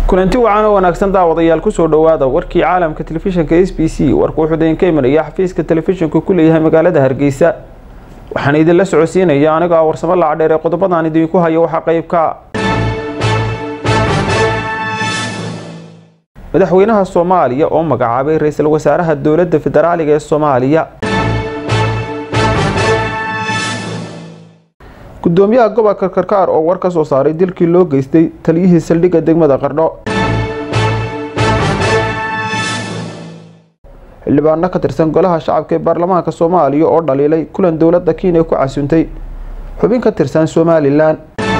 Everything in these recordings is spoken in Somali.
kulanti wacan oo wanaagsan daawadayaal kusoo dhowaada warkii caalamka telefishinka s b c warku wuxuu idinka imanaya xafiiska telefishinku ku leeyahay magaalada hargeysa waxaan idinla socodsiinaya anigoo ah warsamo lacadheer ee qodobadaan idinku hayo waxaa qeybka madaxweynaha soomaaliya oo magacaabay ra-iisul wasaaraha dowladda federaaliga ee soomaaliya gudoomiyaha gobolka karkaar oo war ka soo saaray dilkii loo geystay taliyihii saldhigga degmada qardho xildhibaano ka tirsan golaha shacabka ee baarlamaanka soomaaliya oo dhaliilay kulan dowladda kenya ku casuuntay xubin ka tirsan somalilan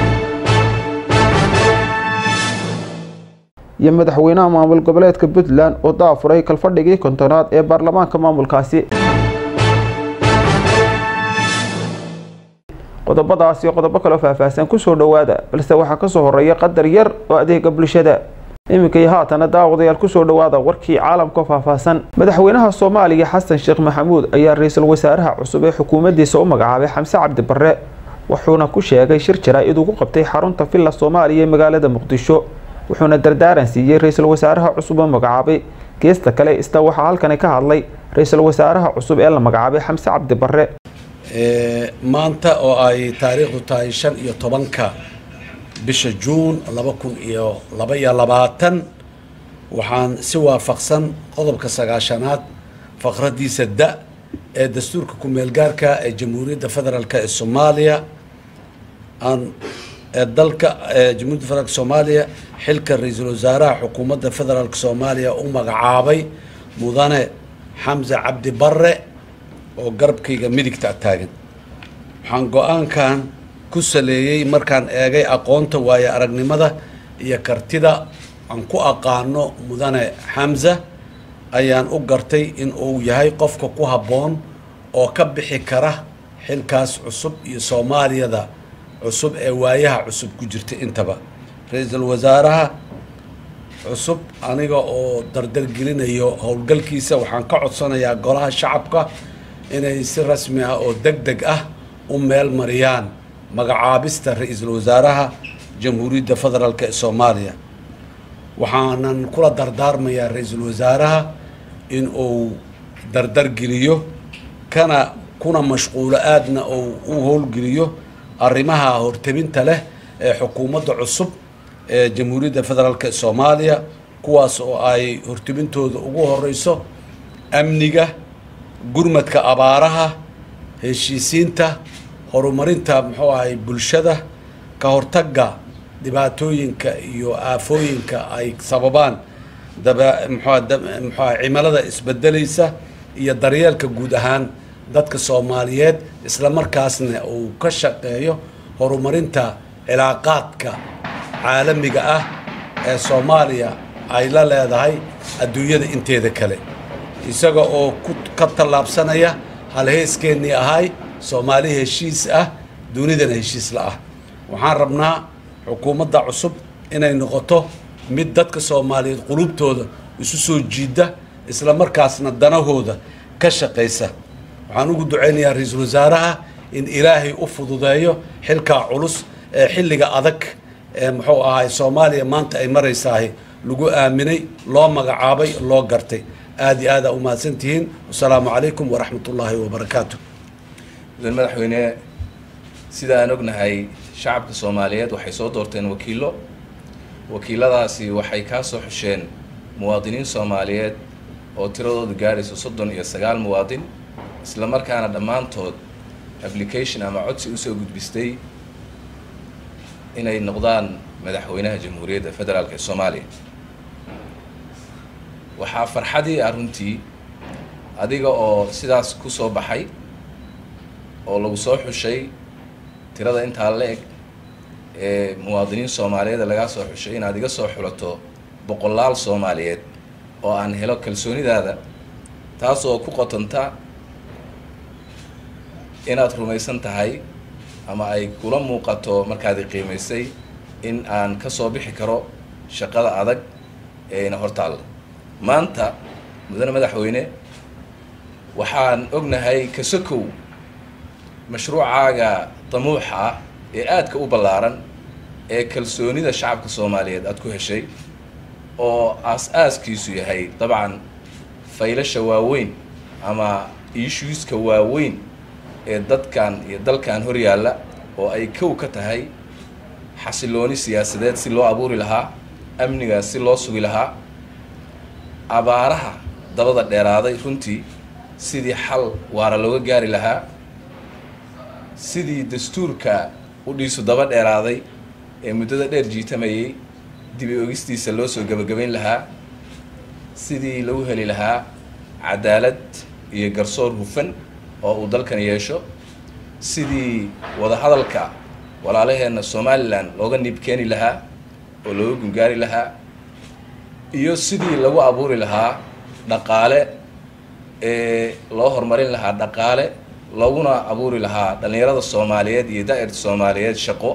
iyo madaxweynaha maamul goboleedka puntland oo daafuray kalfadhigii kontonaad ee baarlamaanka maamulkaasi qodobadaas iyo qodobo kaloo faahfaahsan kusoo dhowaada balse waxaa kasoo horeeya qadar yar oo adeega bulshada iminka iyo haatana daawadayaal kusoo dhowaada warkii caalamka faahfaahsan madaxweynaha soomaaliya xasan sheekh maxamuud ayaa ra-iisul wasaaraha cusub ee xukuumaddiisa u magacaabay xamse cabdi barre wuxuuna ku sheegay shir jaraa-id ugu qabtay xarunta villa soomaaliya ee magaalada muqdisho wuxuuna dardaaran siiyey ra-iisul wasaaraha cusub oo magacaabay geesta kale ista waxaa halkani ka hadlay ra-iisul wasaaraha cusub ee la magacaabay xamse cabdi barre maanta oo ay taariikhdu tahay shan iyo tobanka bisha juun laba kun iyo laba iyo labaatan waxaan si waafaqsan qodobka sagaashanaad faqradiisa da ee dastuurka ku-meelgaarka ee jamhuuriyadda federaalk ee soomaaliya aan ee dalka jamhuiyadda federaalk soomaaliya xilka ra-iisul wasaaraha xukuumadda federaalk soomaaliya u magacaabay mudane xamse cabdi barre oo garabkayga midigta taagan waxaan go-aankan ku saleeyey markaan eegay aqoonta waayo aragnimada iyo kartida aan ku aqaano mudane xamza ayaan u gartay in uu yahay qofka ku habboon oo ka bixi kara xilkaas cusub iyo soomaaliyada cusub ee waayaha cusub ku jirta intaba ra-iisul wasaaraha cusub aniga oo dardargelinayo howlgalkiisa waxaan ka codsanayaa golaha shacabka inay si rasmi ah oo deg deg ah u meel mariyaan magacaabista ra-iisul wasaaraha jamhuuriyadda federaalk ee soomaaliya waxaanan kula dardaarmayaa ra-iisul wasaaraha in uu dardargeliyo kana kuna mashquulo aadna uu u howlgeliyo arrimaha hortebinta leh ee xukuumadda cusub ee jamhuuriyadda federaalk ee soomaaliya kuwaas oo ay hortebintooda ugu horeyso amniga gurmadka abaaraha heshiisiinta horumarinta muxuu ahay bulshada ka hortagga dhibaatooyinka iyo aafooyinka ay sababaan daba mxua muxuaha cimilada isbedelaysa iyo daryeelka guud ahaan dadka soomaaliyeed isla markaasna uu ka shaqeeyo horumarinta cilaaqaadka caalamiga ah ee soomaaliya ay la leedahay adduunyada inteeda kale isaga oo ku ka tallaabsanaya halheeskeennii ahay soomaali heshiis ah dunidana heshiis la ah waxaan rabnaa xukuumadda cusub inay noqoto mid dadka soomaaliyeed qulubtooda isu soo jiida isla markaasna danahooda ka shaqaysa waxaan ugu ducaynayaa ra-iisul wasaaraha in ilaahay u fududeeyo xilkaa culus ee xilliga adag ee muxuu ahay soomaaliya maanta ay maraysahay lagu aaminay loo magacaabay loo gartay aada iyo aada umahadsantihiin wasalaamu calaykum waraxmat ullaahi wabarakaatu mudan madaxweyne sida aan ognahay shacabka soomaaliyeed waxay soo doorteen wakiillo wakiiladaasi waxay kaa soo xusheen muwaadiniin soomaaliyeed oo tiradoodu gaadhayso soddon iyo sagaal muwaadin isla markaana dhammaantood application ama codsi usoo gudbistay inay noqdaan madaxweynaha jamhuuriyadda federaalk ee soomaaliya waxaa farxadii ah runtii adiga oo sidaas ku soo baxay oo lagu soo xushay tirada intaa la eg ee muwaadiniin soomaaliyeed lagaa soo xushay inaad iga soo xulato boqolaal soomaaliyeed oo aan helo kalsoonidaada taas oo ku qotanta inaad rumaysan tahay ama ay kula muuqato markaad i qiimaysay in aan ka soo bixi karo shaqada adag ee ina hortaalla maanta mudane madaxweyne waxaan ognahay kasokow mashruucaaga damuuxa ah ee aadka u ballaaran ee kalsoonida shacabka soomaaliyeed aada ku heshay oo aas-aaskiisu yahay dabcan faylasha waaweyn ama issueska waaweyn ee dadkan iyo dalkan hor yaalla oo ay kow ka tahay xasilooni siyaasadeed si loo abuuri lahaa amnigaas si loo sugi lahaa abaaraha dabada dheeraaday runtii sidii xal waara looga gaari lahaa sidii dastuurka udhiisu daba dheeraaday ee muddada dheer jiitamayay dibi ogistiisa loo soo gebagabayn lahaa sidii lagu heli lahaa cadaalad iyo garsoor hufan oo uu dalkan yeesho sidii wadahadalka walaalaheenna somalilan looga niib keeni lahaa oo looga gungaari lahaa iyo sidii lagu abuuri lahaa dhaqaale ee loo horumarin lahaa dhaqaale looguna abuuri lahaa dhallinyarada soomaaliyeed iyo daa'irta soomaaliyeed shaqo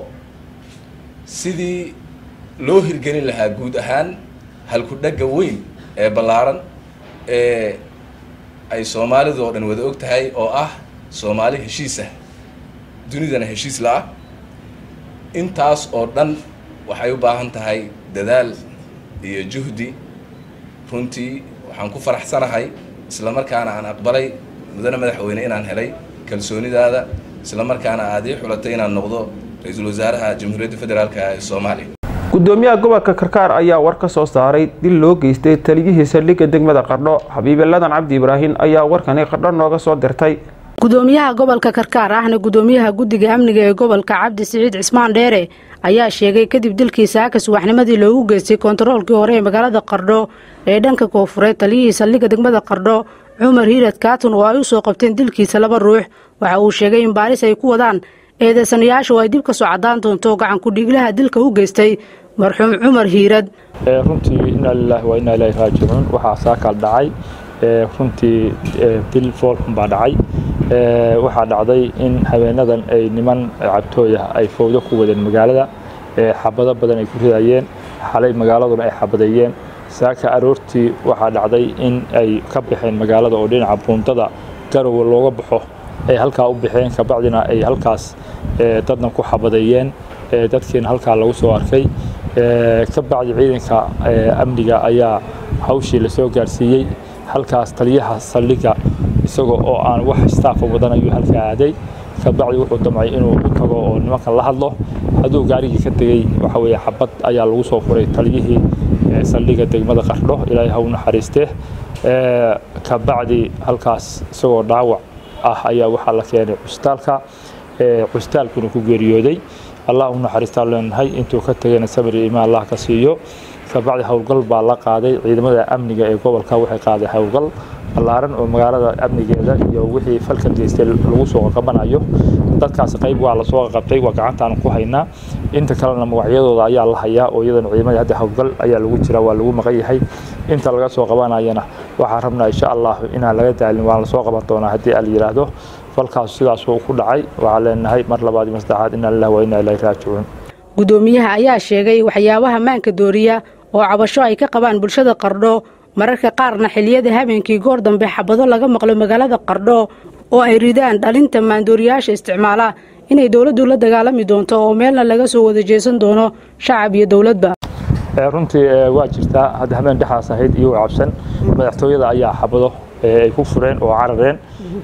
sidii loo hirgelin lahaa guud ahaan halku-dhagga weyn ee ballaaran ee ay soomaalidu oo dhan wada og tahay oo ah soomaali heshiisah dunidana heshiis la-ah intaas oo dhan waxay u baahan tahay dadaal iyo juhdi runtii waxaan ku faraxsanahay isla markaana aan aqbalay mudane madaxweyne inaan helay kalsoonidaada isla markaana aad ii xulatay inaan noqdo ra-iisul wasaaraha jamhuuriyadda federaalk ee soomaaliya gudoomiyaha gobolka karkaar ayaa war ka soo saaray dil loo geystay taliyihii saldhigga degmada qardho xabiibe ladan cabdi ibraahin ayaa warkani qardho nooga soo dirtay gudoomiyaha gobolka karkaar ahna gudoomiyaha guddiga amniga ee gobolka cabdi siciid cismaan dheere ayaa sheegay kadib dilkii saaka subaxnimadii loogu geystay kontaroolkii hore ee magaalada qardho ee dhanka koonfureed taliyihii saldhigga degmada qardho cumar hiirad kaatun oo ay u soo qabteen dilkiisa laba ruux waxa uu sheegay in baaris ay ku wadaan eedeysanayaashu ay dib ka soo caddaan doonto gacankudhiiglaha dilka u geystay marxuum cumar hiirad runtii inaa lilaahi waa inaa ilaahi raajicuun waxaa saakaal dhacay runtii dil foolxun baa dhacay waxaa dhacday in habeenadan ay niman cabtooyah ay fowdo ku wadeen magaalada xabado badan ay ku ridayeen xalay magaaladuna ay xabadeeyeen saaka aroortii waxaa dhacday in ay ka baxeen magaalada oo dhinaca buundada garowa looga baxo ay halkaa u baxeen kabacdina ay halkaas dadna ku xabadeeyeen dadkiina halkaa lagu soo arkay ka bacdi ciidanka amniga ayaa hawshii lasoo gaarsiiyey halkaas taliyaha saldhigga isagoo oo aan wax staafa wadan ayuu halkaa aaday ka bacdi wuxuu damcay inuu u tago oo nimankan la hadlo hadduu gaarigii ka tegey waxa weeye xabad ayaa lagu soo furay taliyihii saldhigga degmada qardho ilaahay ha u naxariistee ka bacdi halkaas isagoo dhaawac ah ayaa waxaa la keenay cusbitaalka cusbitaalkuna ku geeriyooday allah u naxariistaan leenahay intuu ka tegayna sabir iyo imaan allah ka siiyo kabacdi howlgal baa la qaaday ciidamada amniga ee gobolka waxay qaaday howlgal ballaaran oo magaalada amnigeeda iyo wixii falka geystay lagu soo qabanayo dadkaas qayb waa lasoo qabtay waa gacantaan ku haynaa inta kalena magacyadooda ayaa la hayaa oo iyadana ciidamada hadda howlgal ayaa lagu jira waa lagu maqan yahay inta laga soo qabanayana waxaan rabnaa insha allah inaan laga daalin waan lasoo qaban doonaa haddii al yidhaahdo falkaas sidaas uu ku dhacay waxaan leenahay mar labaad iyo masaddexaad inaa lillahi wa inaa ilaahi raajicuun gudoomiyaha ayaa sheegay waxyaabaha maanka dooriya oo cabasho ay ka qabaan bulshada qardho mararka qaarna xiliyada habeenkii goor dambe xabado laga maqlo magaalada qardho oo ay ridaan dhalinta maandooriyaasha isticmaala inay dowladdu la dagaalami doonto oo meelna laga soo wada jeesan doono shacab iyo dowladba runtii waa jirtaa hadda habeen dhexaas ahayd iyagoo cabsan madaxtooyada ayaa xabado ay ku fureen oo carareen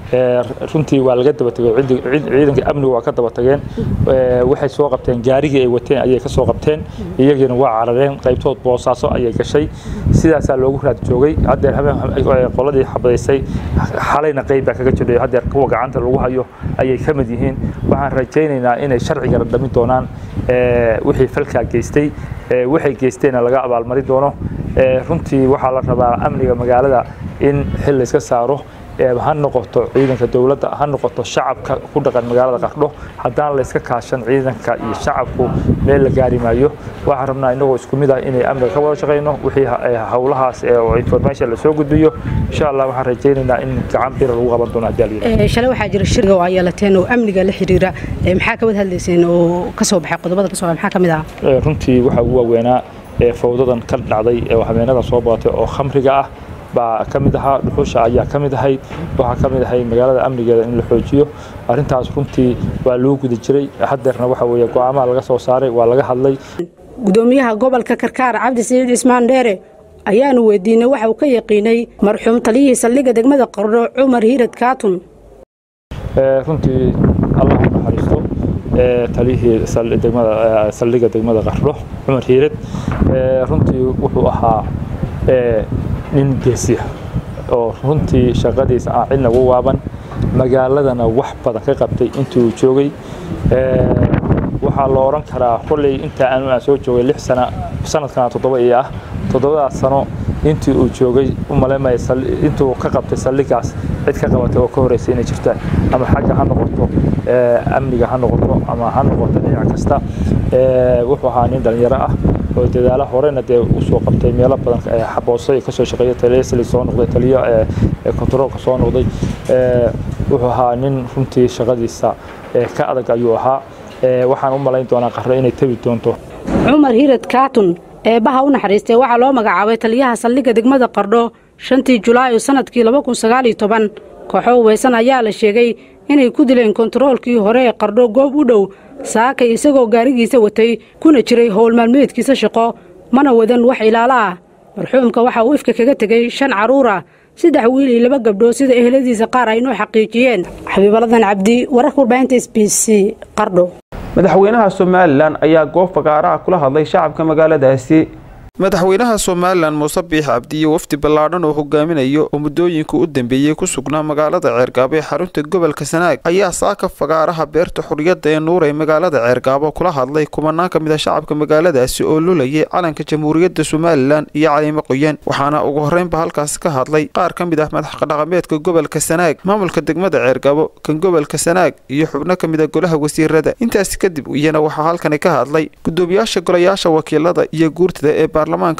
runtii waa laga daba tegay ciidanka amniga waa ka daba tageen waxay soo qabteen gaarigii ay wateen ayay ka soo qabteen iyagiina waa carareen qaybtood boosaaso ayay gashay sidaasaa loogu raad joogay haddeer habeen qoladii xabadaysay xalayna qayb baa kaga jidhay haddeer kuwa gacanta lagu hayo ayay ka mid yihiin waxaan rajaynaynaa inay sharciga dhamin doonaan wixii falkaa geystay waxay geysteenna laga abaalmari doono runtii waxaa la rabaa amniga magaalada in xil layska saaro ha noqoto ciidanka dowladda ha noqoto shacabka ku dhaqan magaalada qardho haddaan layska kaashan ciidanka iyo shacabku meel la gaari maayo waxaan rabnaa inagoo isku mid ah inay amniga ka wada shaqayno wixii howlahaas oo information lasoo gudbiyo insha allah waxaan rajaynaynaa in gacan bira lagu qaban doono haddii alyidhahdo shalay waxaa jira shirga oo ay yeelateen oo amniga la xiriira maxaa ka wada hadlayseen oo ka soo baxay qodobada ka soo baxay maxaa ka mid ah runtii waxaa ugu waaweynaa fowdadan ka dhacday ee habeenada soo badatay oo khamriga ah baa ka mid ahaa dhuxusha ayaa ka mid ahayd waxaa ka mid ahay magaalada amnigeeda in la xoojiyo arrintaas runtii waa loo guda jiray haddeerna waxa weeye go'aamaha laga soo saaray waa laga hadlay gudoomiyaha gobolka karkaar cabdi siciid cismaan dheere ayaanu weydiinay waxa uu ka yaqiinay marxuum taliyihii saldhigga degmada qardho cumar hiirad kaatun runtii allah u naxariisto taliyihii saldhigga degmada qardho cumar hiirad runtii wuxuu ahaa nin geesiya oo runtii shaqadiisa aan cidna ugu waaban magaaladana wax badan ka qabtay intii uu joogay waxaa la odhan karaa kolley intaa aanu aan soo joogay lix sana sanadkana toddoba iyo ah toddobadaas sano intii uu joogay u maleemaya intuu ka qabtay saldhigaas cid ka qabatay oo ka horreysay inay jirta ama xagga ha noqoto amniga ha noqoto ama ha noqoto dhinac kasta wuxuu ahaa nin dhalinyaro ah oo dadaala horena dee usoo qabtay meelo badan xabooso ay kasoo shaqeeya taliya soo noqday taliyo kontaroolka soo noqday wuxuu ahaa nin runtii shaqadiisa ka adag ayuu ahaa waxaan u malayn doonaa qarro inay tebi doonto cumar hiirad kaatun eebbaha u naxariistay waxaa loo magacaabay taliyaha saldhigga degmada qardho shantii julaayo sannadkii laba kun sagaaliyo toban kooxo weysan ayaa la sheegay inay ku dileen kontaroolkii hore ee qardho goob u dhow saakay isagoo gaarigiisa watay kuna jiray howl maalmeedkiisa shaqo mana wadan wax ilaalo ah marxuumka waxa uu ifka kaga tegey shan carruur ah saddex wiil iyo laba gabdhood sida eheladiisa qaar ay inoo xaqiijiyeen xabiibaladan cabdi wararka warbaahinta s b c qardho madaxweynaha somalilan ayaa goob fagaaraha kula hadlay shacabka magaaladaasi madaxweynaha somalilan muuse biix cabdiye wafdi ballaadhan oo hogaaminayo oo muddooyinka u dambeeyey ku sugnaa magaalada ceergaabo ee xarunta gobolka sanaag ayaa saaka fagaaraha beerta xuriyadda ee nuur ee magaalada ceergaabo kula hadlay kumanaan ka mid a shacabka magaaladaasi oo lulayay calanka jamhuuriyadda somalilan iyo caliimo qoyan waxaana ugu horreynba halkaasi ka hadlay qaar ka mid ah madaxdhaqameedka gobolka sanaag maamulka degmada ceergaabo kan gobolka sanaag iyo xubno ka mid a golaha wasiirada intaasi kadib iyana waxaa halkani ka hadlay gudoomiyaasha golayaasha wakiilada iyo guurtada ee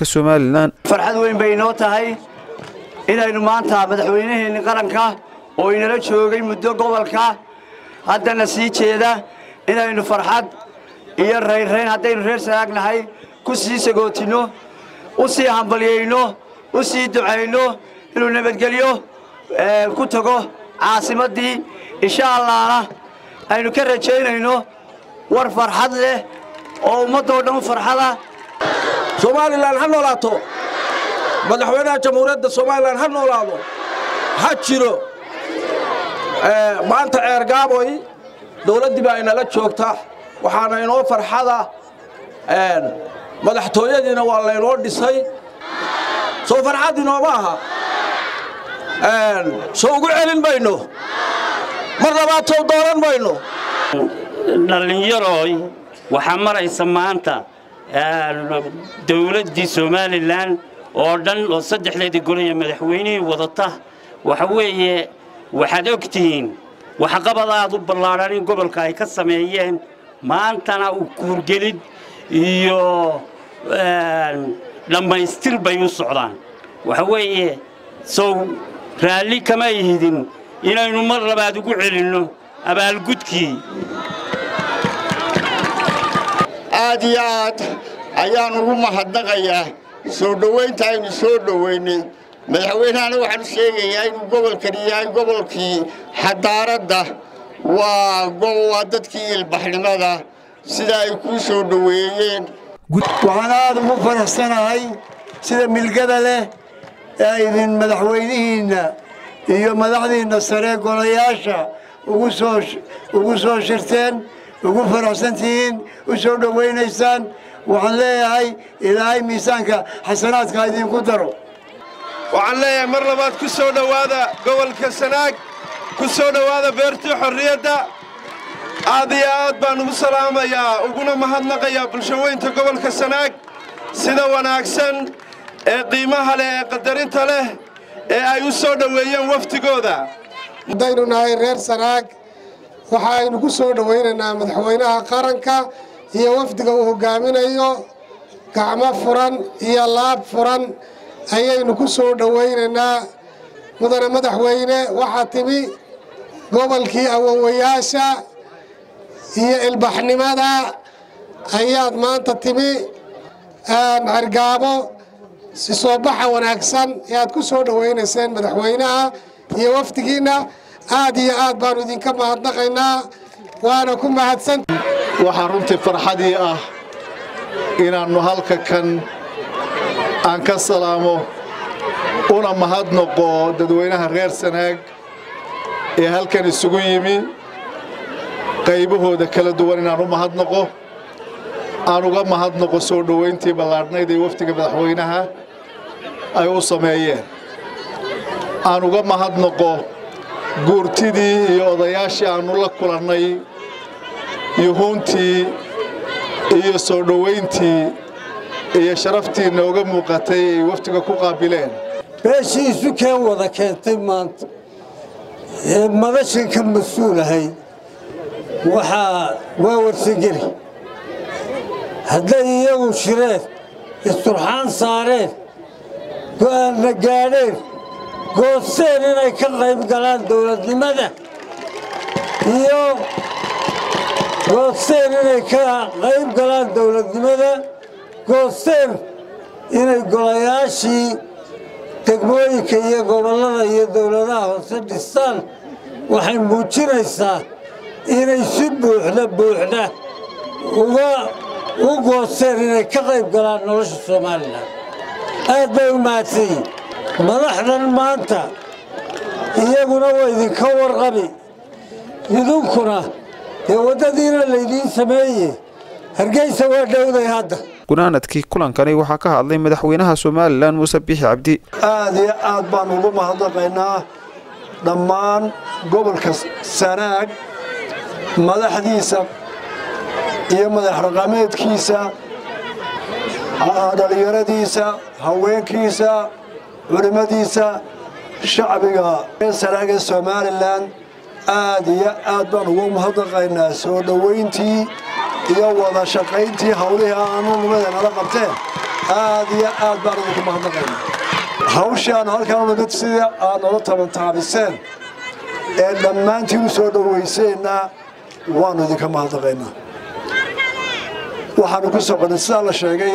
farxad weyn bay inoo tahay inaynu maanta madaxweynaheenni qaranka oo inala joogay muddo gobolka haddana sii jeeda inaynu farxad iyo raynrayn haddaynu reer sanaagnahay ku sii sagootinno u sii hambalyayno u sii ducayno inuu nabadgelyo ku tago caasimaddii insha allahna aynu ka rajaynayno war farxad leh oo ummaddoo dhan u farxada somalilan ha noolaato madaxweynaha jamhuuriyadda somalilan ha noolaado ha jiro maanta ceergaaboy dowladdii baa inala joogta waxaana inoo farxada madaxtooyadiina waa laynoo dhisay soo farxad inooma aha soo ugu celin mayno mar labaadtow dooran mayno dhallinyarooy waxaa maraysa maanta dowladdii somalilan oo dhan oo saddexdeedii golaya madaxweynihii wadata waxa weeye waxaad og tihiin waxqabad aad u ballaadhan in gobolka ay ka sameeyeen maantana u kuurgelid iyo dhammaystir bay u socdaan waxa weeye sow raalli kama ihidin inaynu mar labaad ugu celinno abaalgudkii aad iyo aad ayaan ugu mahadnaqayaa soo dhowaynta aynu soo dhowaynay madaxweynahana waxaanu sheegayaa inuu gobolkani yahay gobolkii xadaaradda waa waa dadkii ilbaxnimada sida ay kuu soo dhoweeyeen waxaan aad ugu faraxsanahay sida milgada leh ee idin madaxweynihiinna iyo madaxdiinna sare golayaasha ugu soo shirteen ugu faraxsantihiin u soo dhowaynaysaan waxaan leeyahay ilaahay miisaanka xasanaadka idinku daro waxaan leeyahay mar labaad ku soo dhowaada gobolka sanaag ku soo dhowaada beertii xorriyadda aad iyo aad baan ugu salaamayaa uguna mahadnaqayaa bulshaweynta gobolka sanaag sida wanaagsan ee qiimaha leh ee qadarinta leh ee ay u soo dhoweeyeen waftigooda haddaynu nahay reer sanaag waxaaynu ku soo dhowaynaynaa madaxweynaha qaranka iyo wafdiga uu hogaaminayo gacmo furan iyo laab furan ayaynu ku soo dhowaynaynaa mudane madaxweyne waxaa timi gobolkii awowayaasha iyo ilbaxnimada ayaad maanta timi cergaabo si soo baxa wanaagsan ee aad ku soo dhowaynayseen madaxweynaha iyo wafdigiinna aad iyo aad baannu idinka mahadnaqaynaa waana ku mahadsan waxaa runtii farxadii ah inaannu halka kan aan ka salaamo una mahadnoqo dadweynaha reer sanaag ee halkan isugu yimi qaybahooda kala duwan inaan u mahadnoqo aan uga mahadnoqo soo dhowayntii ballaadhnayd ee wafdiga madaxweynaha ay u sameeyeen aan uga mahadnoqo guurtidii iyo odayaashii aannu la kulannay yuhuuntii iyo soo dhowayntii iyo sharaftii nooga muuqatay ay wafdiga ku qaabileen beeshii isu keen wada keentay maanta ee madashan ka mas-uulahay waxaa waa warsageli hadday iyagu shireen isturxaan saareen go'aanna gaadheen goosteen inay ka qayb galaan dowladnimada iyo goosteen inay ka qayb galaan dowladnimada goosteen inay golayaashii degmooyinka iyo gobollada iyo dowladaha hoose dhistaan waxay muujinaysaa inay si buuxda buuxda uga u goosteen inay ka qayb galaan nolosha somalilan aad bay u mahadsan yihin madaxdan maanta iyaguna waa idinka warqabi idinkuna dee waddadiina laydiin sameeye hargeysa waa dhowday hadda gunaanadkii kulankani waxaa ka hadlay madaxweynaha somalilan muuse biixi cabdi aad iyo aad baan ugu mahadnaqaynaa dhammaan gobolka sanaag madaxdiisa iyo madax raqameedkiisa dhallinyaradiisa haweenkiisa culimmadiisa shacbiga reer sanaag ee somalilan aad iyo aad baan ugu mahadnaqaynaa soo dhowayntii iyo wada shaqayntii hawlihii aanu nimada nala qabteen aad iyo aad baan idinku mahadnaqaynaa hawshii aanu halkaan nimid sidii aad nola tabantaabiseen ee dhammaantiin u soo dhowayseenna waannu idinka mahadnaqaynaa waxaannu ku soconay sidaa la sheegay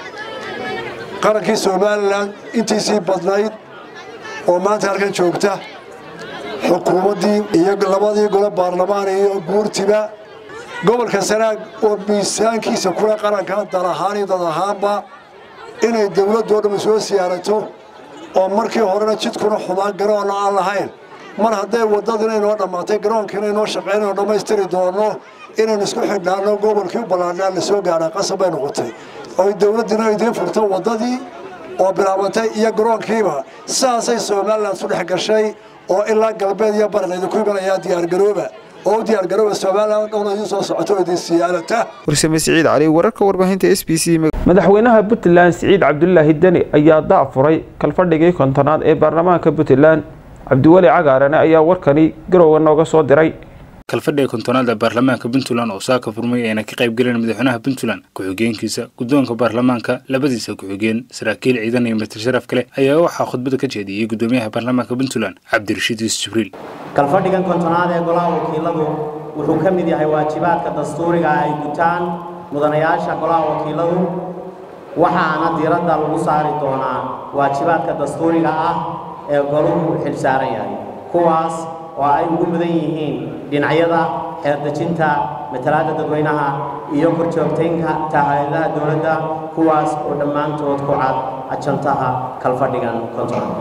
qarankii somalilan intiisii badnayd oo maanta halkan joogta xukuumaddii iyo labadii gole baarlamaan iyo guurtiba gobolka sanaag oo miisaankiisa kule qaranka dal ahaan iyo dad ahaanba inay dowladoo dhamma soo siyaarato oo markii horena jidkuna xumaan garoonna aan lahayn mar hadday waddadina inoo dhammaatay garoonkiina inoo shaqaynayno dhammaystiri doonno inaynu isku xidhnaano gobolkii u ballaadhnaa la soo gaadhaa qasab bay noqotay oy dowladdina idiin furto waddadii oo bilaabantay iyo garoonkiiba saasay somalilan isu dhex gashay oo ilaa galbeed iyo baran idinku imanayaa diyaargarooba oo u diyaargarooba somalilan dhowna idiin soo socoto oo idin siyaadata warsame siciid cali wararka warbaahinta s b c madaxweynaha puntland siciid cabdulaahi deni ayaa daafuray kalfadhigii kontonaad ee baarlamaanka puntland cabdiweli cagaarane ayaa warkani garowga nooga soo diray kalfadhiga kontonaada baarlamaanka puntland oo saaka furmay ayna ka qayb galeen madaxweynaha puntland ku-xigeenkiisa guddoonka baarlamaanka labadiisa ku-xigeen saraakiil ciidan iyo matir sharaf kale ayaa waxaa khudbada ka jeediyey gudoomiyaha baarlamaanka puntland cabdirashiid yuusuf jibriil kalfadhigan kontonaad ee golaha wakiiladu wuxuu ka mid yahay waajibaadka dastuuriga ay gutaan mudanayaasha golaha wakiiladu waxaana diiradda lagu saari doonaa waajibaadka dastuuriga ah ee goluhu xilsaaran yahay kuwaas oo ay ugu mudan yihiin dhinacyada xeerdejinta matalaadda dadweynaha iyo korjoogtaynka tahay-adaha dowladda kuwaas oo dhammaantood ku cad ajantaha kalfadhigan konton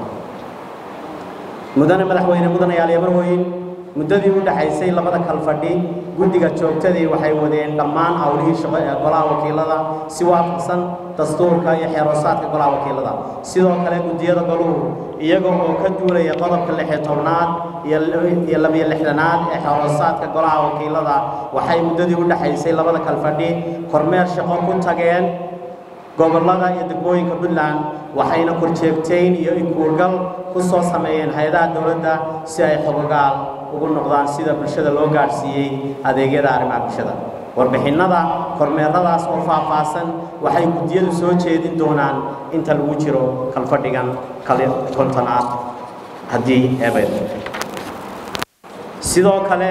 mudane madaxweyne mudanayaal yamarweyn muddadii u dhaxaysay labada kalfadhi guddiga joogtadii waxay wadeen dhammaan howlihii shaqo ee golaha wakiilada si waafaqsan dastuurka iyo xeeroosaadka golaha wakiilada sidoo kale guddiyada goluhu iyaga oo ka duulaya qodobka lixyo tobnaad iyo labiyo lixdanaad ee xeeroosaadka golaha wakiilada waxay muddadii u dhaxaysay labada kalfadhi kormeer shaqo ku tageen gobollada iyo degmooyinka puntland waxayna korjeegtayn iyo inkuurgal ku soo sameeyeen hay-adaha dowladda si ay xogogaal ugu noqdaan sida bulshada loo gaadhsiiyey adeegyada arrimaha bulshada warbixinnada kormeeradaas oo faahfaahsan waxay guddiyadu soo jeedin doonaan inta lagu jiro kalfadhigan kontonaad haddii eebay sidoo kale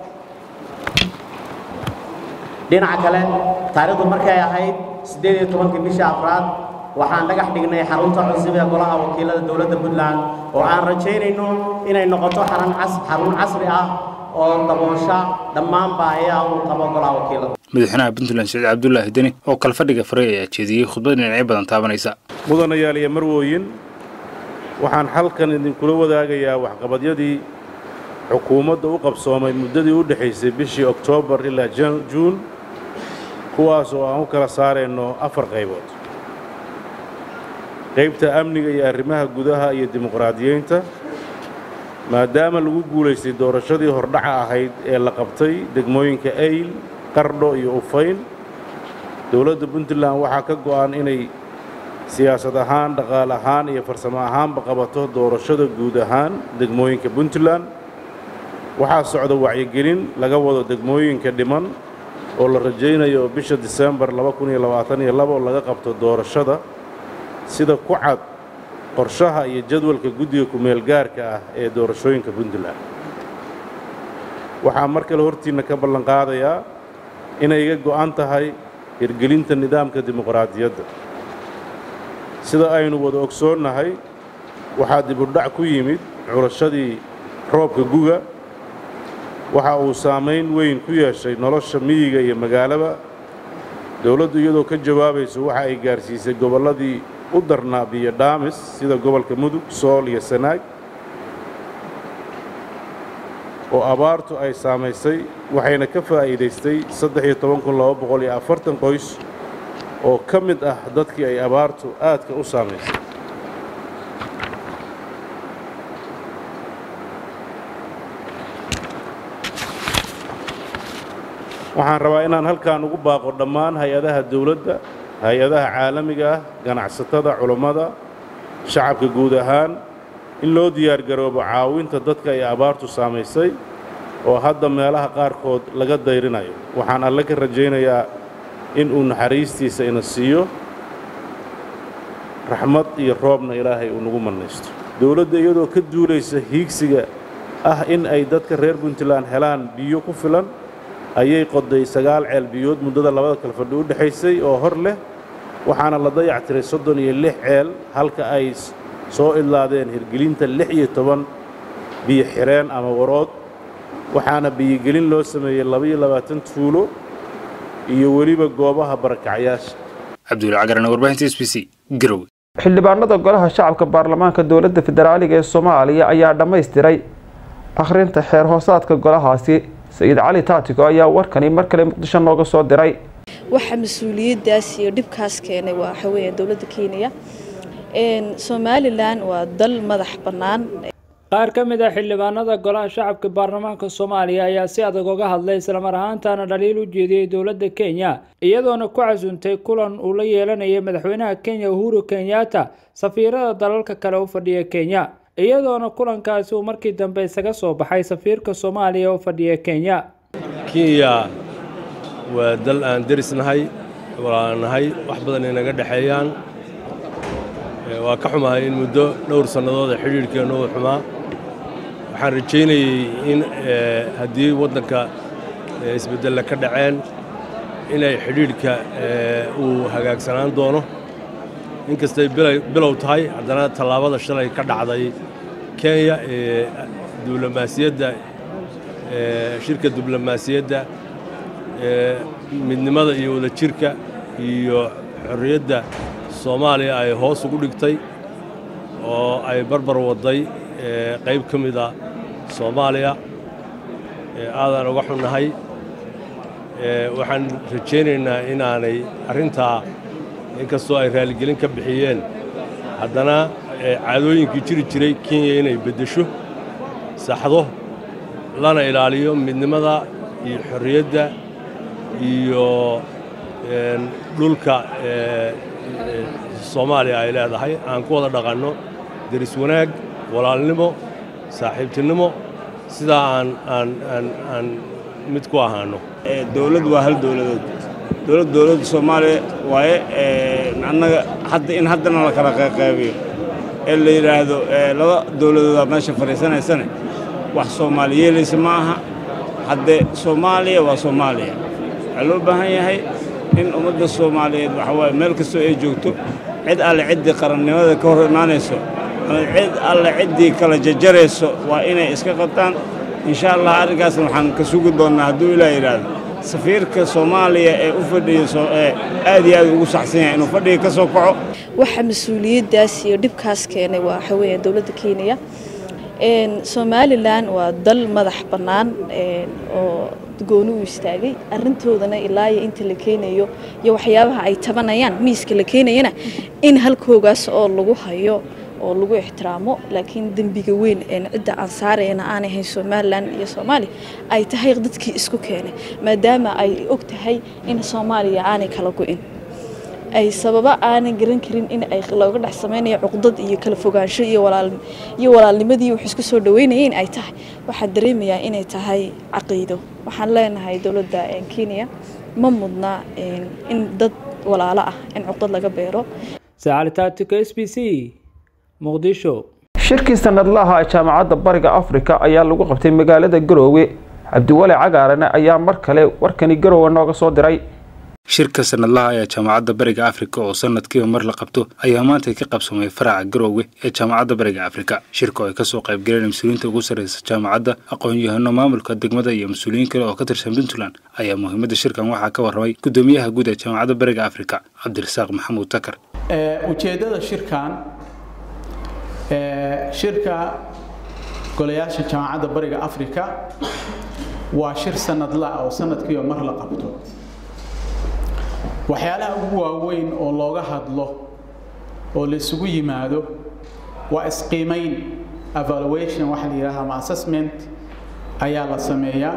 dhinaca kale taariikhdu markay ahayd siddeed iyo tobankii bisha afraad waxaan dhagax dhignay xarunta cusub ee golaha wakiilada dowladda puntland oo aan rajaynayno inay noqoto xarun casri ah oo daboosha dhammaan baahiyaha uu qabo golaha wakiilada madaxweynaha puntland siciid cabdulaahi deni oo kalfadhiga faray ayaa jeediyey khudbad dhinacyo badan taabanaysa mudanayaal iyo marwooyin waxaan xalkan idinkula wadaagayaa waxqabadyadii xukuumadda u qabsoomay muddadii u dhexaysay bishii oktoobar ilaa juun kuwaas oo aan u kala saarayno afar qaybood qaybta amniga iyo arrimaha gudaha iyo dimuqraadiyeynta maadaama lagu guulaystay doorashadii hordhaca ahayd ee la qabtay degmooyinka ayl qardho iyo ufayn dowladda puntland waxaa ka go'an inay siyaasad ahaan dhaqaale ahaan iyo farsamo ahaanba qabato doorashada guud ahaan degmooyinka puntland waxaa socda wacyigelin laga wado degmooyinka dhiman oo la rajaynayo bisha disembar oo laga qabto doorashada sida ku cad qorshaha iyo jadwalka guddiga ku-meel gaarka ah ee doorashooyinka puntland waxaa mar kale hortiinna ka ballanqaadayaa inay iga go'an tahay hirgelinta nidaamka dimuqraadiyadda sida aynu wada ogsoonnahay waxaa dibudhac ku yimid curashadii roobka guga waxa uu saamayn weyn ku yeeshay nolosha miyiga iyo magaalaba dowladdu iyadoo ka jawaabayso waxa ay gaarsiisay gobolladii u darnaa biyo dhaamis sida gobolka mudug sool iyo sanaag oo abaartu ay saamaysay waxayna ka faa'iidaystay qoys oo ka mid ah dadkii ay abaartu aadka u saamaysay waxaan rabaa inaan halkan ugu baaqo dhammaan hay-adaha dawladda hay-adaha caalamiga ah ganacsatada culummada shacabka guud ahaan in loo diyaargaroobo caawinta dadka ay abaartu saamaysay oo hadda meelaha qaarkood laga dayrinayo waxaan alle ka rajaynayaa in uu naxariistiisa ina siiyo raxmad iyo roobna ilaahay uu nagu mannaysto dowladda iyadoo ka duulaysa hiigsiga ah in ay dadka reer puntland helaan biyo ku filan ayay qoday sagaal ceel biyood muddada labada kale fadhi u dhexaysay oo hor leh waxaana la dayactiray soddon iyo lix ceel halka ay soo idlaadeen hirgelinta lix iyo toban biyo xireen ama warood waxaana biyogelin loo sameeyey labaiyo labaatan tuulo iyo weliba goobaha barakacyaasha cabdulla cagaran warbaahinta s b c garowe xildhibaanada golaha shacabka baarlamaanka dowladda federaaliga ee soomaaliya ayaa dhammaystiray akhrinta xeer hoosaadka golahaasi sayid cali taatiko ayaa warkani mar kale muqdisho nooga soo diray waxa mas-uuliyadaas iyo dhibkaas keenay waa waxa weeye dowladda kenya somalilan waa dal madax bannaan qaar ka mid a xildhibaanada golaha shacabka baarlamaanka soomaaliya ayaa si adag uga hadlay islamar ahaantaana dhaliil u jeediyey dowladda kenya iyadoona ku casuuntay kulan uu la yeelanayay madaxweynaha kenya uhuru kenyatta safiirada dalalka kale u fadhiya kenya iyadoona kulankaasi uu markii dambe isaga soo baxay safiirka soomaaliya u fadhiya kenya kenya waa dal aan derisnahay walaanahay wax badan ay naga dhexeeyaan waa ka xumahay in muddo dhowr sannadood ee xidhiidhkeennu uu xumaa waxaan rajaynayey in haddii waddanka isbeddelle ka dhaceen inay xidhiidhka uu hagaagsanaan doono inkastay bilow tahay haddana tallaabada shalay ka dhacday kenya ee diblomaasiyadda shirka diblomaasiyadda midnimada iyo wadajirka iyo xorriyadda soomaaliya ay hoos ugu dhigtay oo ay barbar wadday qayb ka mida soomaaliya aadaan uga xunnahay waxaan rajaynaynaa inaanay arrintaa inkastoo ay raaligelin ka bixiyeen haddana caadooyinkii jiri jiray kenya inay beddesho saxdo lana ilaaliyo midnimada iyo xorriyadda iyo dhulka soomaaliya ay leedahay aan ku wada dhaqanno deris wanaag walaalnimo saaxiibtinimo sidaa aan aan aan aan mid ku ahaano dowlad waa hal dowladood dowlad dowladda soomaaliya waaye annaga hadda in haddana la kala qayqaybiyo ee la yidhaahdo laba dowladoodaa meesha fadhiisanaysane wax soomaali yeelaysa ma aha haddee soomaaliya waa soomaaliya waxaa loo baahan yahay in ummadda soomaaliyeed waxa waaye meel kastoo ay joogto cid alle ciddii qarannimada ka hor imaanayso ama cid alle ciddii kala jajarayso waa inay iska qabtaan insha allah arrinkaasna waxaan ka sugi doonnaa hadduu ilaa yidhaahdo safiirka soomaaliya ee u fadhiya aad iyo aad ugu saxsan yahay inuu fadhiga ka soo kaco waxa mas-uuliyaddaas iyo dhibkaas keenay waa waxa weeyaan dowladda kenya somalilan waa dal madax bannaan oo gooni u istaagay arrintoodana ilaa iyo inta la keenayo iyo waxyaabaha ay tabanayaan miiska la keenayana in halkoogaas oo lagu hayo oo lagu ixtiraamo laakiin dembiga weyn cidda aan saarayna aan ahayn somalilan iyo soomaaliya ay tahay dadkii isku keenay maadaama ay og tahay in soomaaliya aanay kala go-in ay sababa aanan garan karin in ay looga dhex samaynayo cuqdad iyo kala fogaansho iyo iyo walaalnimadii wax isku soo dhaweynayeen ay tahay waxaan dareemayaa inay tahay caqiido waxaan leenahay dowladda kenya ma mudna in dad walaalo ah in cuqdad laga beero sacalitaatika s b c muqdisho shirkii sanadlaha ee jaamacadda bariga afrika ayaa lagu qabtay magaalada garoowe cabdiwale cagaarane ayaa mar kale warkani garoowe nooga soo diray shirka sanadlaha ee jaamacadda bariga afrika oo sanadkiiba mar la qabto ayaa maanta ka qabsamay faraca garoowe ee jaamacadda bariga afrika shirka oo ay kasoo qaybgaleen mas-uuliyiinta ugu sarreysa jaamacadda aqoon-yahano maamulka degmada iyo mas-uuliyiin kale oo ka tirsan puntland ayaa muhiimadda shirkan waxaa ka warramay guddoomiyaha guud ee jaamacadda bariga afrika cabdirasaaq maxamuud takar ujeeddada shirkan shirka golayaasha jaamacadda bariga afrika waa shir sanadla oo sanadkiiba mar la qabto waxyaalaha ugu waaweyn oo looga hadlo oo la isugu yimaado waa isqiimayn evaluation waxa la yidhahda ama assessment ayaa la sameeyaa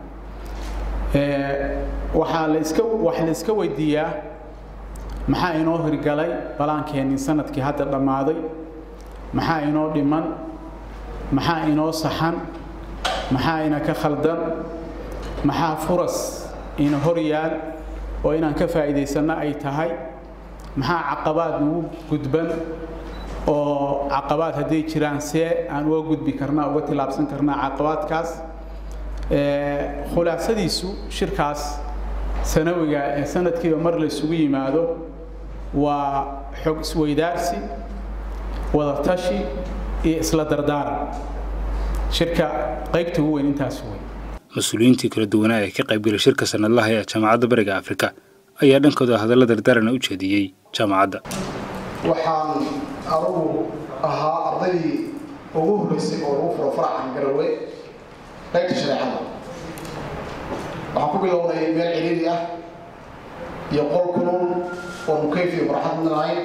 waxaa la iska wax la iska weydiiyaa maxaa inoo hirgalay balaankeenii sanadkii hadda dhammaaday maxaa inoo dhiman maxaa inoo saxan maxaa ina ka khaldan maxaa furas ina hor yaal oo inaan ka faa'iidaysanno ay tahay maxaa caqabaad nagu gudban oo caqabaad hadday jiraan see aan uga gudbi karnaa uga tilaabsan karnaa caqabaadkaas khulaasadiisu shirkaas sanawiga ee sanadkiiba mar la isugu yimaado waa xog isweydaarsi wadatashi iyo isla dardaaran shirka qaybta ugu weyn intaas wey mas-uuliyiintii kala duwanaa ee ka qaybgalay shirka sanadlaha ee jaamacadda bariga afrika ayaa dhankooda hadalla dardaarana u jeediyey jaamacadda waxaan anugu ahaa ardaydii ugu horreysay oo lagu furo faracan garowe qaybta shareecada waxaan ku bilownay meel ciriiri ah iyo qol kulul oo mukayf iyo barxad midnahayn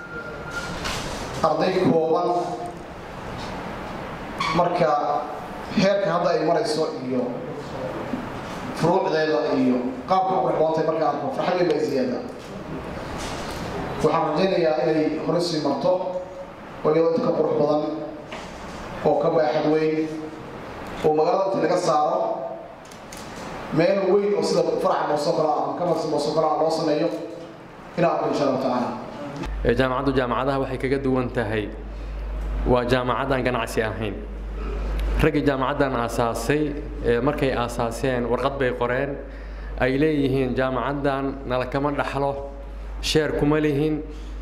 arday kooban marka heerka hadda ay marayso iyo furuucdeeda iyo qaabka u qurxoontay marka arko farxad weyn baa ziyaada waxaan rajaynayaa inay hore sii marto oo iyadoo inta ka qurux badan oo ka baaxad weyn oo magaalada inta laga saaro meel weyn oo sida faraca moosoo kale ah ama kamarsi moosoo kale ah loo sameeyo inaan arko insha allahu tacaala jaamacaddu jaamacadaha waxay kaga duwan tahay waa jaamacad aan ganacsi ahayn raggii jaamacaddan aasaasay markay aasaaseen warqad bay qoreen ay leeyihiin jaamacaddan nala kama dhaxlo sheer kuma lihin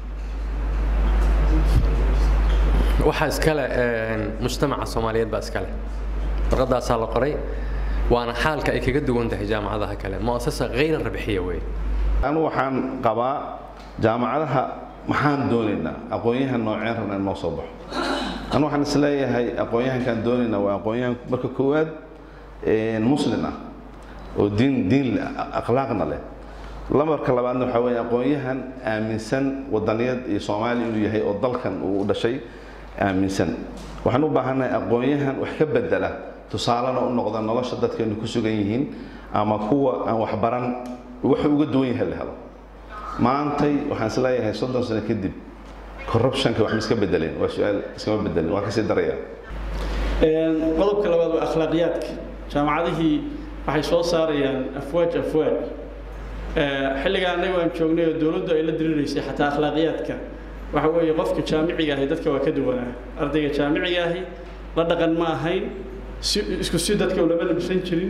waxaa iskale mujtamaca soomaaliyeed baa iskale warqaddaasaa la qoray waana xaalka ay kaga duwan tahay jaamacadaha kale muasasa hayra rabixiya wey anu waxaan qabaa jaamacadaha maxaan doonaynaa aqoon-yahan nooceen rabna in noo soo baxo anu waxaan isleeyahay aqoon-yahankaan doonaynaa waa aqoon-yahan marka koowaad muslin ah oo diin diin leh akhlaaqna leh lamarka labaadna waxaa weeye aqoon-yahan aaminsan wadaniyad iyo soomaali inuu yahay oo dalkan uu dhashay aaminsan waxaan u baahannahay aqoon-yahan wax ka bedela tusaalena u noqda nolosha dadkeenu ku sugan yihiin ama kuwa aan waxbaran wuxuu uga duwan yahay la helo maantay waxaan isleeyahay soddon sano kadib corruptionka wax ma iska bedeleen waa su-aal iskama bedelin waa kasii daraya qodobka labaad waa akhlaaqiyaadka jaamacadihii waxay soo saarayaan afwaaj afwaaj xilligaa annaga aan joognay oo dowladdu ay la diriraysay xataa akhlaaqiyaadka waxa weeye qofka jaamiciga ahi dadka waa ka duwanaa ardayga jaamiciga ahi la dhaqan ma ahayn si isku si dadka ulama labsan jirin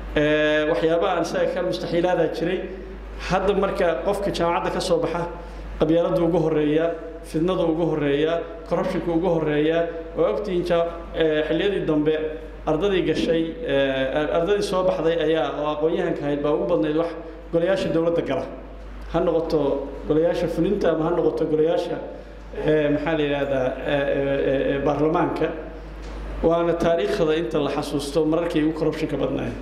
waxyaabaha aan isaga ka mustaxiilaadaa jiray hadda marka qofka jaamacadda ka soo baxa qabyaaladda ugu horeeya fidnada ugu horeeya corruptionka ugu horeeya waa ogtihiin xilliyadii dambe ardadii gashay ardadii soo baxday ayaa oo aqoon-yahanka ahayd baa ugu badnayd wax golayaasha dowladda gala ha noqoto golayaasha fulinta ama ha noqoto golayaasha maxaa la yidhaahdaa baarlamaanka waana taariikhda inta la xasuusto mararkay ugu corruptionka badnaayeen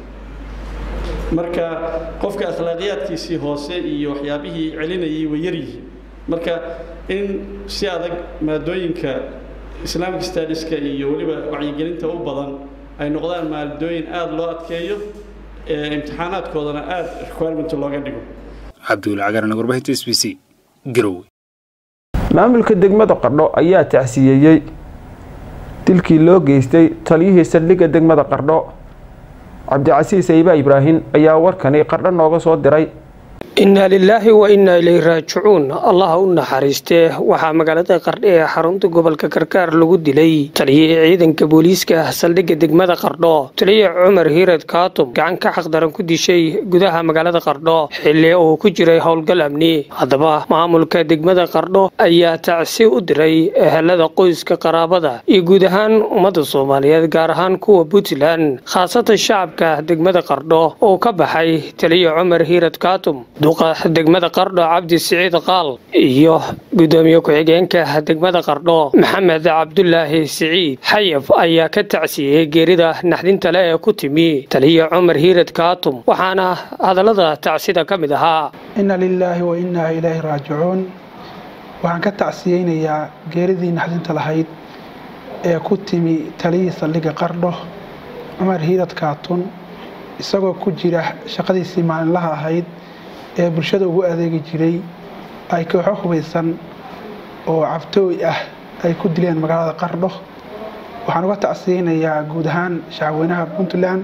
marka qofka akhlaaqiyaadkiisii hoose iyo waxyaabihii celinayay way yaryihiin marka in si adag maadooyinka islamic stadiska iyo weliba wacyigelinta u badan ay noqdaan maadooyin aada loo adkeeyo imtixaanaadkoodana aada requirement looga dhigo cabdiweli cagaarna warbaahinta s b c garowe maamulka degmada qardho ayaa tacsiyeeyey dilkii loo geystay taliyihii saldhigga degmada qardho cabdicasiis ayba ibraahim ayaa warkani qardho nooga soo diray inna lilaahi wa innaa ilayhi raajicuun allaha u naxariistee waxaa magaalada qardho ee xarunta gobolka karkaar lagu dilay taliyihii ciidanka booliiska saldhigga degmada qardho taliye cumar hiired kaatum gacan ka xaqdaran ku dishay gudaha magaalada qardho xilli uu ku jiray howlgal amni haddaba maamulka degmada qardho ayaa tacsi u diray ehelada qoyska qaraabada iyo guud ahaan ummadda soomaaliyeed gaar ahaan kuwa puntland khaasatan shacabka degmada qardho oo ka baxay taliye cumar hiired kaatum duqa degmada qardho cabdi siciid qaal iyo gudoomiye ku-xigeenka degmada qardho maxamed cabdulaahi siciid xayaf ayaa ka tacsiyey geerida naxdinta le ee ku timi taliye cumar hiired kaatum waxaana hadallada tacsida ka mid ahaa inna lilaahi wa innaa ilaahi raajicuun waxaan ka tacsiyeynayaa geeridii naxdinta lahayd ee ku timi taliyii saldhigga qardho cumar hiirad kaatun isagoo ku jira shaqadiisii maalinlaha ahayd ee bulshada ugu adeegi jiray ay kooxo hubaysan oo cabtooy ah ay ku dileen magaalada qardho waxaan uga tacsiyeynayaa guud ahaan shacabweynaha puntland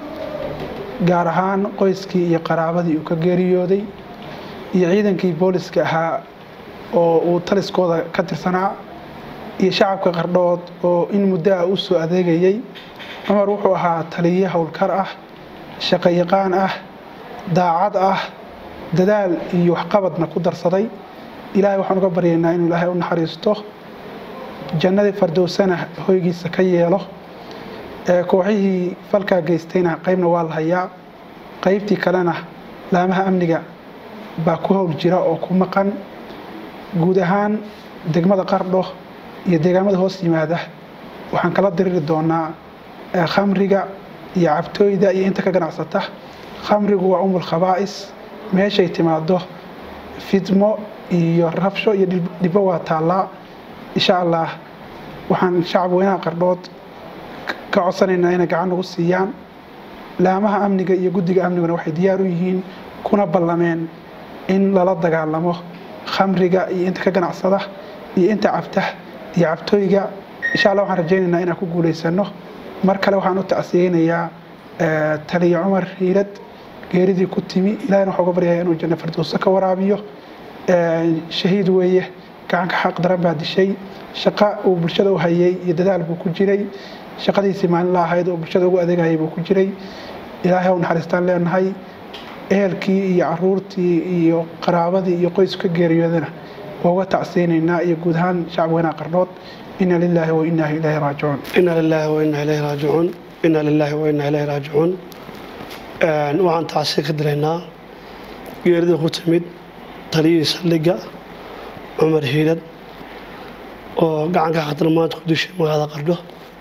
gaar ahaan qoyskii iyo qaraabadii uu ka geeriyooday iyo ciidankii booliska ahaa oo uu taliskooda ka tirsanaa iyo shacabka qardhood oo in muddo ah u soo adeegayay cumar wuxuu ahaa taliye howlkar ah shaqayaqaan ah daacad ah dadaal iyo waxqabadna ku darsaday ilaahay waxaan uga baryaynaa inuu ilaahay u naxariisto jannadii fardowsana hoygiisa ka yeelo kooxihii falkaa geystayna qaybna waa la hayaa qaybtii kalena laamaha amniga baa ku howl jira oo ku maqan guud ahaan degmada qardho iyo deegaamada hoos yimaada waxaan kala diriri doonaa khamriga iyo cabtooyda iyo inta ka ganacsata khamrigu waa umul khabaa'is meeshay timaado fidmo iyo rabsho iyo dhibbo waa taallaa insha allah waxaan shacab weynaha qardhood ka codsanaynaa inay gacan nagu siiyaan laamaha amniga iyo guddiga amniguna waxay diyaar u yihiin kuna ballameen in lala dagaalamo khamriga iyo inta ka ganacsada iyo inta cabta iyo cabtooyga insha allah waxaan rajaynaynaa inaan ku guulaysano mar kale waxaan u tacsiyeynayaa taliye cumar hiirad geeridii ku timi ilahina waxaa uga baryaya inuu janno firdowso ka waraabiyo shahiid weeye gacanka xaq daran baa dishay shaqo uu bulshada u hayay iyo dadaal buu ku jiray shaqadiisii maalinla ahayd oo bulshada ugu adeegayay buu ku jiray ilaahay u naxariistaan leenahay ehelkii iyo caruurtii iyo qaraabadii iyo qoysku ka geeriyoodana waa uga tacsiyeynaynaa iyo guud ahaan shacab weynaha qardhood ina lilaahi wa inaa ilaahi raajicuun ina lilaahi wa inaa ilaahi raajicuun ina lilaahi wa inaa ilaahi raajicuun waxaan tacsi ka diraynaa geeridii ku timid taliyihii saldhigga cumar hiirad oo gacanka khatar maanta ku dishay magaalada qardho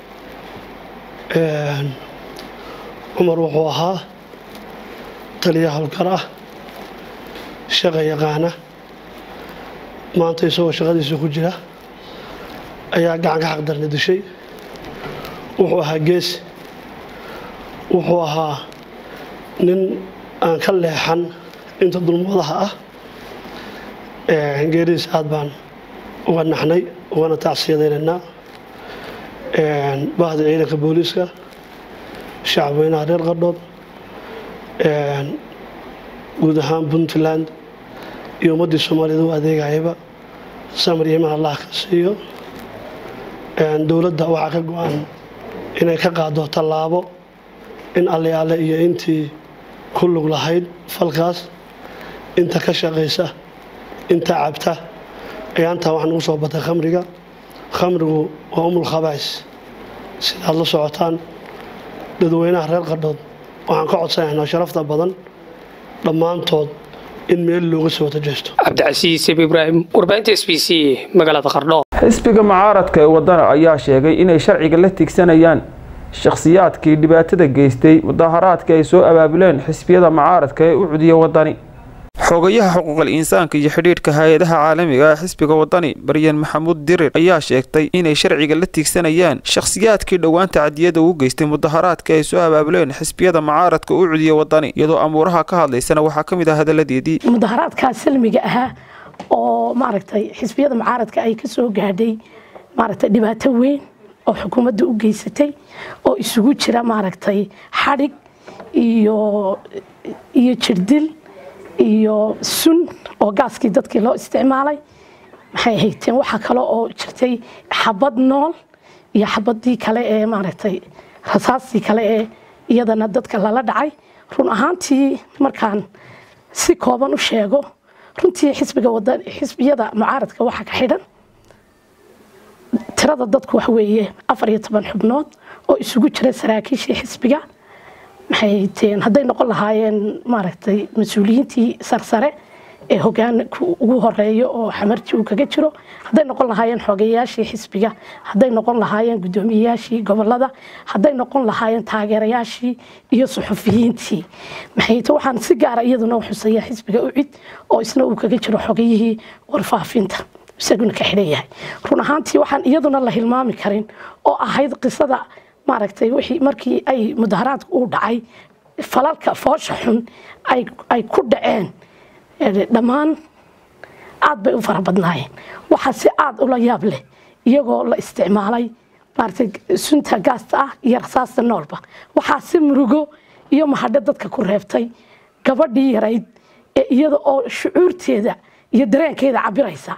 cumar wuxuu ahaa taliya howlkar ah shaqa yaqaana maanta isagoo shaqadiisa ku jira ayaa gacanka xaqdarna dishay wuxuu ahaa geesi wuxuu ahaa nin aan ka leexan inta dulmadaha ah geeridiis aad baan uga naxnay ugana tacsiyadaynaynaa bahda ciidanka booliiska shacabweynaha reer qardhood guud ahaan puntland iyo ummaddii soomaaliyed u adeegayaba samar iyo iman allah ka siiyo dowladda waxaa ka go-an inay ka qaado tallaabo in alle alle iyo intii ku lug lahayd falkaas inta ka shaqaysa inta cabta ayaantaa waxaa nagu soo batay khamriga khamrigu waa umul khabaa'is sidaad la socotaan dadweynaha reer qardhood waxaan ka codsanaynaa sharafta badan dhammaantood in meel looga soo tajeesto cabdicasiis ibraahim warbaahinta s b c magaalada qardho xisbiga mucaaradka ee wadana ayaa sheegay inay sharciga la tigsanayaan shakhsiyaadkii dhibaatada geystay mudaharaadka ay soo abaabuleen xisbiyada mucaaradka ee u cudiya wadani xogayaha xuquuqal insaanka iyo xidhiidhka hay-adaha caalamiga ee xisbiga wadani baryan maxamuud dirir ayaa sheegtay inay sharciga la tigsanayaan shakhsiyaadkii dhowaanta cadiyada ugu geystay mudaharaadka ay soo abaabuleen xisbiyada mucaaradka u cudiya wadani iyadoo amuuraha ka hadlaysana waxaa ka mid ah hadaladeedii mudaharaadkaa salmiga ahaa oo maaragtay xisbiyada mucaaradka ay ka soo gaadhay maaragtay dhibaato weyn oo xukuumadda u geysatay oo isugu jira maaragtay xadhig iyo iyo jirdil iyo sun oo gaaskii dadkii loo isticmaalay maxay hayteen waxaa kale oo jirtay xabad nool iyo xabadii kale ee maaragtay rasaastii kale ee iyadana dadka lala dhacay run ahaantii markaan si kooban u sheego runtii xisbiga wadan xisbiyada mucaaradka waxaa ka xidhan tirada dadku wax weeye afar iyo toban xubnood oo isugu jira saraakiishii xisbiga maxay hayteen hadday noqon lahaayeen maaragtay mas-uuliyiintii sarsare ee hogaanka ugu horeeyo oo xamarji uu kaga jiro hadday noqon lahaayeen xogeyayaashii xisbiga hadday noqon lahaayeen guddoomiyeyaashii gobolada hadday noqon lahaayeen taageerayaashii iyo suxufiyiintii maxayte waxaan si gaara iyaduna u xuseeyaa xisbiga ucid oo isna uu kaga jiro xogeyihii warfaafinta isaguna ka xidhan yahay run ahaantii waxaan iyaduna la hilmaami karin oo ahayd qisada maaragtay wixii markii ay mudaharaadku uu dhacay falalka foosha xun ay ku dhaceen dhammaan aad bay u fara badnaayeen waxaa si aad ula yaab leh iyagoo la isticmaalay maaragtay sunta gaasta ah iyo rasaasta noolba waxaa si murugo iyo mahadho dadka ku reebtay gabadhii yarayd ee iyada oo shucuurteeda iyo dareenkeeda cabiraysa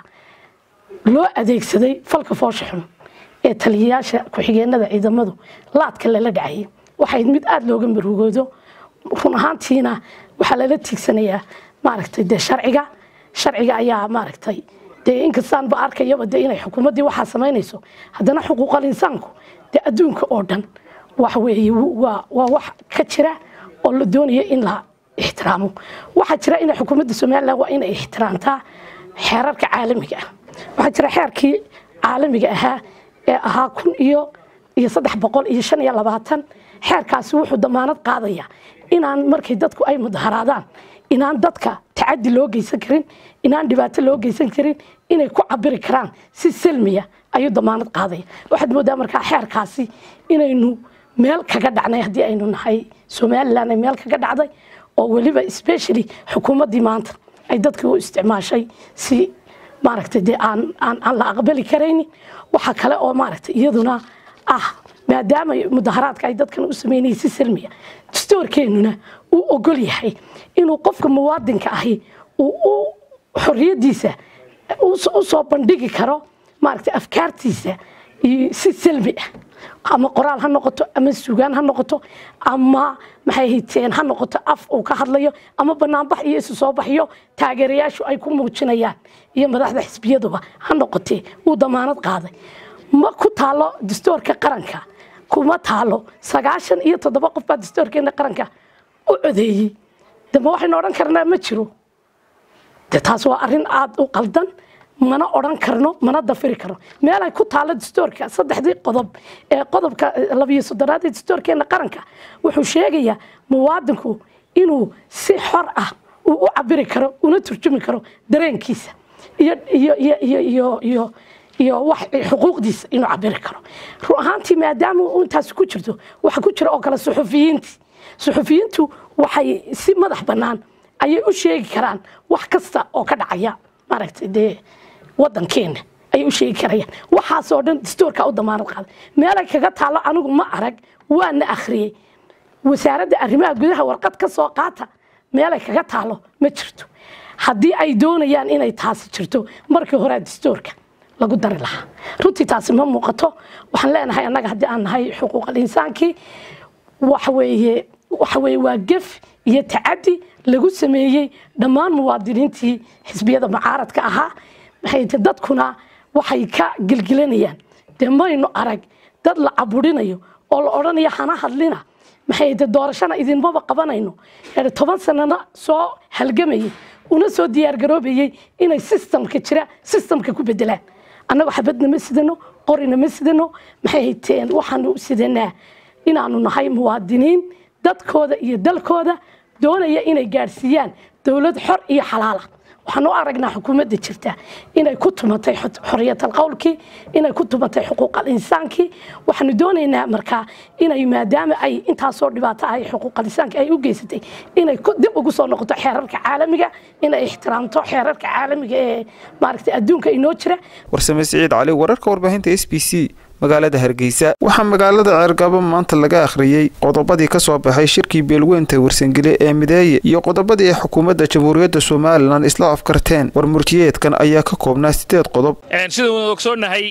loo adeegsaday falka foosha xun ee taliyayaasha ku-xigeenada ciidamadu laadka lala dhacayay waxay mid aada looga marugoodo run ahaantiina waxaa lala tiigsanayaa maaragtay dee sharciga sharciga ayaa maaragtay dee inkastaanba arkayaba dee inay xukuumaddii waxaa samaynayso haddana xuquuqal insaanku dee adduunka oo dhan wax weeye waa waa wax ka jira oo la doonayo in la ixtiraamo waxaa jira inay xukuumadda somalilan waa inay ixtiraamtaa xeerarka caalamiga ah waxaa jira xeerkii caalamiga ahaa ee ahaa kun iyo iyo saddex boqol iyo shan iyo labaatan xeerkaasi wuxuu damaanad qaadaya inaan markay dadku ay mudaharaadaan inaan dadka tacadi loo geysan karin inaan dhibaato loo geysan karin inay ku cabiri karaan si selmiya ayuu damaanad qaadaya waxaad moodaa markaa xeerkaasi inaynu meel kaga dhacnay haddii aynu nahay somalilan ay meel kaga dhacday oo weliba specially xukuumaddii maanta ay dadkii u isticmaashay si maaragtay dee aan aan aan la aqbali karaynin waxaa kale oo maaragtay iyaduna ah maadaama mudaharaadka ay dadkan u sameynayay si salmiya dastoorkeennuna uu ogol yahay inuu qofka muwaadinka ahi uu xorriyaddiisa u soo bandhigi karo maaragtay afkaartiisa si salmi ah ama qoraal ha noqoto ama sugaan ha noqoto ama maxay hiteen ha noqoto af uu ka hadlayo ama banaanbax iyo isu soo baxyo taageerayaashu ay ku muujinayaan iyo madaxda xisbiyaduba ha noqotee wuu damaanad qaaday ma ku taalo dastoorka qaranka kuma taalo sagaashan iyo toddoba qof baa dastoorkeena qaranka u codeeyey dama waxaynu odhan karnaa ma jiro de taas waa arrin aada u qaldan mana odhan karno mana dafiri karno meelay ku taalo dastoorka saddexdii qodob ee qodobka labiyo soddonaad ee dastoorkeena qaranka wuxuu sheegayaa muwaadinku inuu si xor ah uu u cabiri karo una turjumi karo dareenkiisa iyo iyo iyo iyo iyo iyo iyo wax xuquuqdiisa inuu cabiri karo run ahaantii maadaama intaas ku jirto waxa ku jira oo kale suxufiyiintii suxufiyiintu waxay si madax bannaan ayay u sheegi karaan wax kasta oo ka dhacaya maaragtay dee wadankeena ayay u sheegi karayaan waxaasoo dhan dastoorka u damaanad qaaday meelay kaga taalo anigu ma arag waana akhriyey wasaaradda arrimaha gudaha warqad ka soo qaata meelay kaga taalo ma jirto haddii ay doonayaan inay taasi jirto markii horea dastoorka lagu dari lahaa runtii taasi ma muuqato waxaan leenahay annaga haddii aan nahay xuquuqal insaankii waxaweeye waxaweye waa gef iyo tacadi lagu sameeyey dhammaan muwaadiniintii xisbiyada mucaaradka ahaa maxay tahay dadkuna waxay ka gelgelanayaan dee maynu arag dad la caburinayo oo la odhanayo hana hadlina maxay tahay doorashana idinmaba qabanayno ee toban sanana soo halgamayay una soo diyaargaroobayay inay sistamka jira sistamka ku bedelaan annagu xabadna ma sidano qorina ma sidano maxay hayteen waxaanu sidanaa inaanu nahay muwaadiniin dadkooda iyo dalkooda doonaya inay gaadhsiiyaan dowlad xor iyo xalaala waxaan u aragnaa xukuumadda jirta inay ku tumatay xorriyatal qowlkii inay ku tumatay xuquuqal insaankii waxaanu doonaynaa markaa inay maadaama ay intaasoo dhibaato ah xuquuqal insaanka ay u geysatay inay dib ugu soo noqoto xeerarka caalamiga inay ixtiraamto xeerarka caalamiga ee maaragtay adduunka inoo jira warsame siciid cali wararka warbaahinta s b c magaalada hargeysa waxaa magaalada ceergabo maanta laga akhriyey qodobadii ka soo baxay shirkii beelweynta warsangele ee mideeye iyo qodobadii ay xukuumadda jamhuuriyadda somalilan isla afkarteen war murtiyeedkan ayaa ka koobnaa sideed qodob sida waynu ogsoonnahay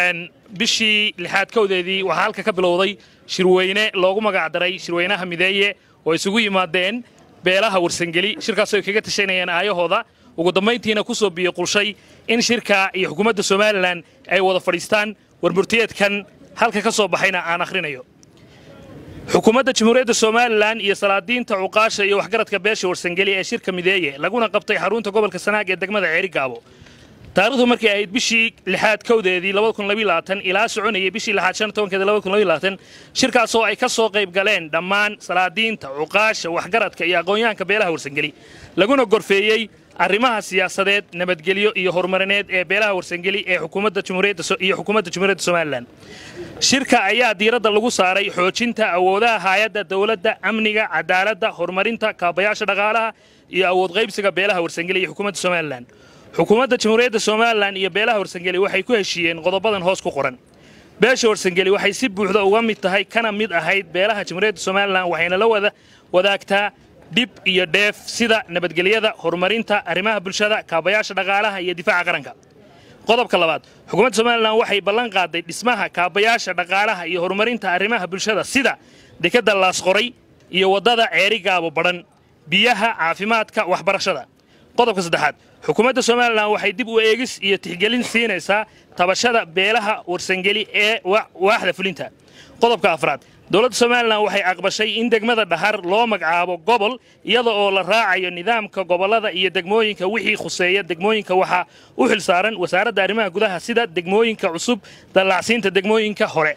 bishii lixaad kowdeedii waxaa halka ka bilowday shirweyne loogu magacdaray shirweynaha mideeye oo isugu yimaadeen beelaha warsangeli shirkaasoo ay kaga tashanayeen aayahooda ugu dambayntiina ku soo biyo qulshay in shirka iyo xukuumadda somalilan ay wada fadhiistaan warmurtiyeedkan halka ka soo baxayna aan akhrinayo xukuumadda jamhuuriyadda somalilan iyo salaadiinta cuqaasha iyo waxgaradka beesha warsangeli ee shirka mideeye laguna qabtay xarunta gobolka sanaag ee degmada ceerigaabo taarikhdu markay ahayd bishii lixaad kowdeedii ilaa soconayay bishii lixaad shan tobankeeda shirkaasoo ay ka soo qayb galeen dhammaan salaadiinta cuqaasha waxgaradka iyo aqoonyahanka beelaha warsangeli laguna gorfeeyey arrimaha siyaasadeed nabadgelyo iyo horumarineed ee beelaha warsangeli ee xukuumadda jamhuuriyadda xukuumadda jamhuuriyadda somalilan shirka ayaa diiradda lagu saaray xoojinta awoodaha hay'adda dowladda amniga cadaaladda horumarinta kaabayaasha dhaqaalaha iyo awood qaybsiga beelaha warsangeli iyo xukuumadda somalilan xukuumadda jamhuuriyadda somalilan iyo beelaha warsangeli waxay ku heshiiyeen qodobadan hoos ku qoran beesha warsangeli waxay si buuxda uga mid tahay kana mid ahayd beelaha jamhuuriyadda somalilan waxayna la wada wadaagtaa dhib iyo dheef sida nabadgelyada horumarinta arrimaha bulshada kaabayaasha dhaqaalaha iyo difaaca qaranka qodobka labaad xukuumadda somalilan waxay ballan qaaday dhismaha kaabayaasha dhaqaalaha iyo horumarinta arrimaha bulshada sida dekadda laasqoray iyo waddada ceeri gaabo badhan biyaha caafimaadka waxbarashada qodobka saddexaad xukuumadda somalilan waxay dib u eegis iyo tixgelin siinaysaa tabashada beelaha warsangeli ee waaxda fulinta qodobka afraad dowladda somalilan waxay aqbashay in degmada dhahar loo magacaabo gobol iyada oo la raacayo nidaamka gobollada iyo degmooyinka wixii khuseeya degmooyinka waxaa u xil saaran wasaaradda arrimaha gudaha sida degmooyinka cusub dallacsiinta degmooyinka hore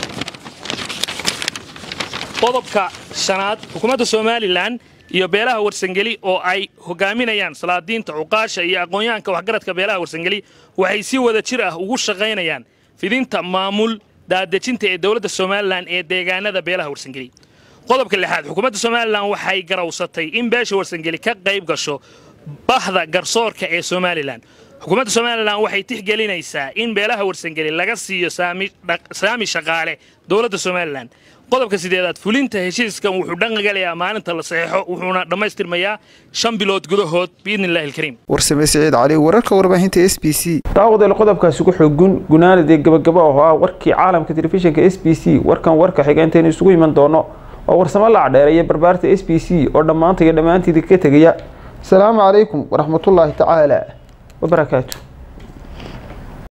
qodobka shanaad xukuumadda somalilan iyo beelaha warsangeli oo ay hogaaminayaan salaadiinta cuqaasha iyo aqoonyahanka waxgaradka beelaha warsangeli waxay si wada jir ah ugu shaqaynayaan fidinta maamul daadejinta ee dowladda somalilan ee deegaanada beelaha warsangeli qodobka lixaad xukuumadda somalilan waxay garawsatay in beesha warsangeli ka qayb gasho bahda garsoorka ee somalilan xukuumadda somalilan waxay tixgelinaysaa in beelaha warsangeli laga siiyo saami shaqaale dowladda somalilan qodobka sideedaad fulinta heshiiskan wuxuu dhaqangalayaa maalinta la saxeexo wuxuuna dhammaystirmayaa shan bilood gudahood biidni illahi alkariim warsame siciid cali wararka warbaahinta s b c daawadeel qodobkaasi ku xoogun gunaanadee gabagaba oo ah warkii caalamka telefishinka s b c warkan warka xiga intaynu isugu iman doono oo warsamo lacdheere iyo barbaarta s b c oo dhammaanta iyo dhammaantiida ka tegaya asalaamu calaykum waraxmatullaahi tacaala wabarakaatu